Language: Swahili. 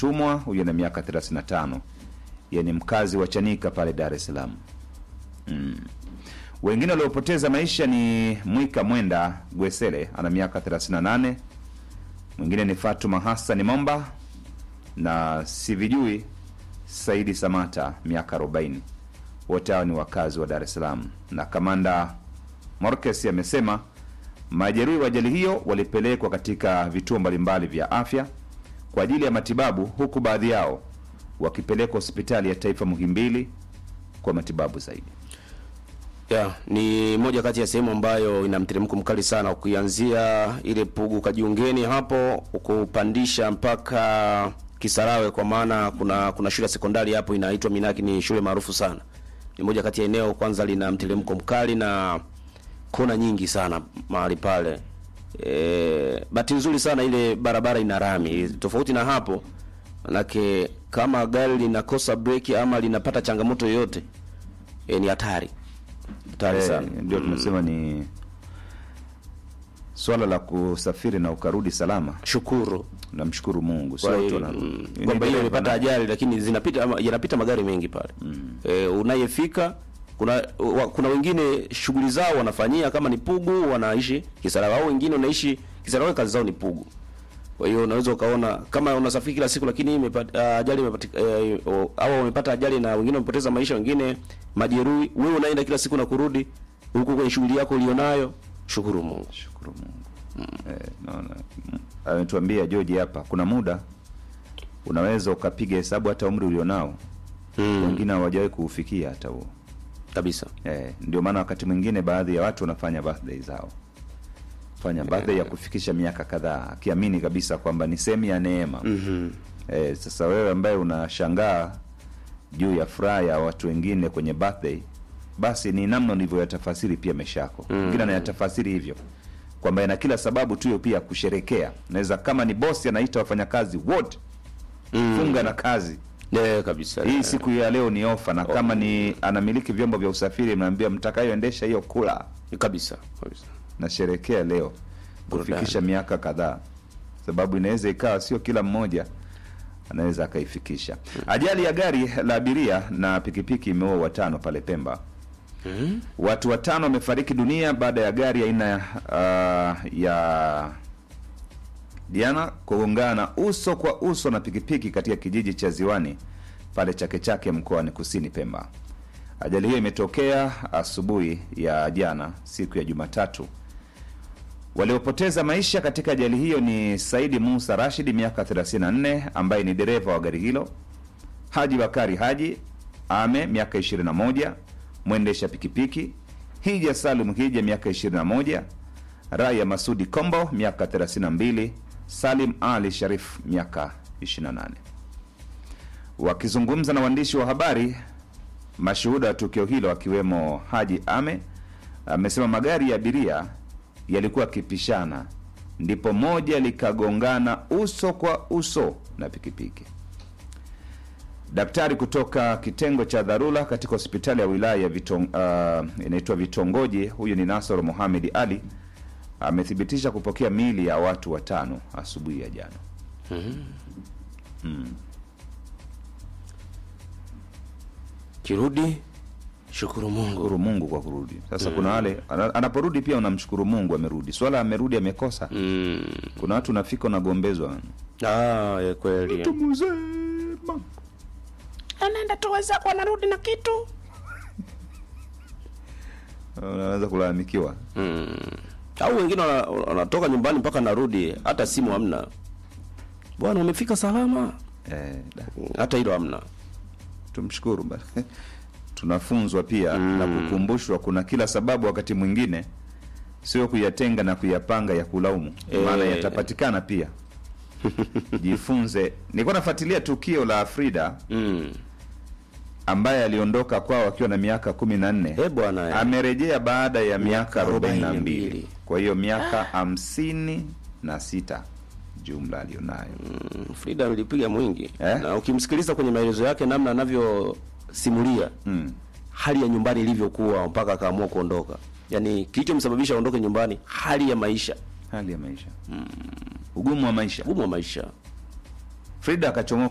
Mtumwa, huyu ana miaka 35, yeye ni mkazi wa Chanika pale Dar es Salaam. Mm. Wengine waliopoteza maisha ni Mwika Mwenda Gwesele ana miaka 38, mwingine ni Fatuma Hassan Momba na sivijui Saidi Samata miaka 40. Wote hao ni wakazi wa Dar es Salaam, na kamanda Morkes amesema majeruhi wa ajali hiyo walipelekwa katika vituo mbalimbali vya afya kwa ajili ya matibabu, huku baadhi yao wakipelekwa hospitali ya taifa Muhimbili kwa matibabu zaidi. Yeah, ni moja kati ya sehemu ambayo ina mteremko mkali sana ukianzia ile Pugu Kajiungeni hapo ukupandisha mpaka Kisarawe, kwa maana kuna kuna shule ya sekondari hapo inaitwa Minaki, ni shule maarufu sana. Ni moja kati ya eneo kwanza lina mteremko mkali na kona nyingi sana mahali pale. E, bahati nzuri sana ile barabara ina rami, tofauti na hapo manake kama gari linakosa breki ama linapata changamoto yoyote e, ni hatari hatari Eh, sana. ndio tunasema ni swala la kusafiri na ukarudi salama. Shukuru Namshukuru Mungu, sio Kwa watu hiyo, wanarudi. mm, Ni kwamba hiyo dereva imepata na- ajali, lakini zinapita ama- yanapita magari mengi pale e, unayefika kuna wa, kuna wengine shughuli zao wanafanyia kama ni Pugu wanaishi Kisarawe, au wengine wanaishi Kisarawe kazi zao ni Pugu. Kwa hiyo unaweza ukaona kama unasafiri kila siku, lakini imepata ajali imepata eh, o- au wamepata ajali na wengine wamepoteza maisha, wengine majeruhi. Wewe unaenda kila siku na kurudi huko kwenye shughuli yako ulionayo, shukuru Mungu. Shukuru Mungu. Eh, naona mm, ametuambia George hapa, kuna muda unaweza ukapiga hesabu hata umri ulionao, Mm, wengine hawajawahi kuufikia hata huo. kabisa. Eh, ndio maana wakati mwingine baadhi ya watu wanafanya birthday zao, fanya birthday ya kufikisha miaka kadhaa, akiamini kabisa kwamba ni sehemu ya neema. Mhm. Eh, sasa wewe ambaye unashangaa juu ya furaha ya watu wengine kwenye birthday, basi ni namna ulivyoyatafasiri pia maisha yako. Mwingine anayatafasiri hivyo kwamba ina kila sababu tu hiyo pia ya kusherekea. Naweza kama ni bosi anaita wafanyakazi wote Mm. funga na kazi Yeah, kabisa. hii siku ya leo ni ofa, na kama ni anamiliki vyombo vya usafiri, mnaambia mtakayoendesha hiyo kula kabisa kabisa. nasherekea leo kufikisha miaka kadhaa, sababu inaweza ikawa sio kila mmoja anaweza akaifikisha. Ajali ya gari la abiria na pikipiki imeua watano pale Pemba. Watu watano wamefariki dunia baada ya gari aina uh, ya Diana kugongana uso kwa uso na pikipiki katika kijiji cha Ziwani pale Chake Chake mkoani Kusini Pemba. Ajali hiyo imetokea asubuhi ya jana siku ya Jumatatu. Waliopoteza maisha katika ajali hiyo ni Saidi Musa Rashid miaka 34 ambaye ni dereva wa gari hilo, Haji Bakari Haji Ame miaka 21 mwendesha pikipiki, Hija Salum Hija miaka 21, Raya Masudi Kombo miaka 32, Salim Ali Sharif miaka 28. Wakizungumza na waandishi wa habari, mashuhuda wa tukio hilo akiwemo Haji Ame amesema magari ya abiria yalikuwa yakipishana, ndipo moja likagongana uso kwa uso na pikipiki. Daktari kutoka kitengo cha dharura katika hospitali ya wilaya ya Vitong, uh, inaitwa Vitongoji, huyu ni Nasoro Mohamed Ali amethibitisha kupokea miili ya watu watano asubuhi ya jana. Kirudi shukuru Mungu. Shukuru Mungu kwa kurudi. Sasa kuna wale ana- anaporudi pia unamshukuru Mungu amerudi. Swala amerudi amekosa. Mm. Kuna watu unafika unagombezwa. Ah, ya kweli. Mzema. Anaenda tu wenzako anarudi na kitu. Unaweza kulalamikiwa. Mm. Au wengine wana- wanatoka nyumbani mpaka narudi hata simu hamna. Bwana umefika salama? Eh, da. Hata hilo hamna. tumshukuru bana. tunafunzwa pia na kukumbushwa kuna kila sababu wakati mwingine sio kuyatenga na kuyapanga ya kulaumu Eh. maana yatapatikana pia jifunze nilikuwa nafuatilia tukio la Frida Mm. ambaye aliondoka kwao akiwa na miaka kumi na nne Eh bwana. eh. amerejea baada ya miaka arobaini na mbili 42. kwa hiyo miaka hamsini na sita jumla aliyonayo Mm, Frida nilipiga mwingi Eh? na ukimsikiliza kwenye maelezo yake namna anavyosimulia mm. hali ya nyumbani ilivyokuwa mpaka akaamua kuondoka, yaani kilichomsababisha aondoke nyumbani, hali ya maisha, hali ya maisha ugumu wa maisha ugumu wa maisha. Frida akachomoka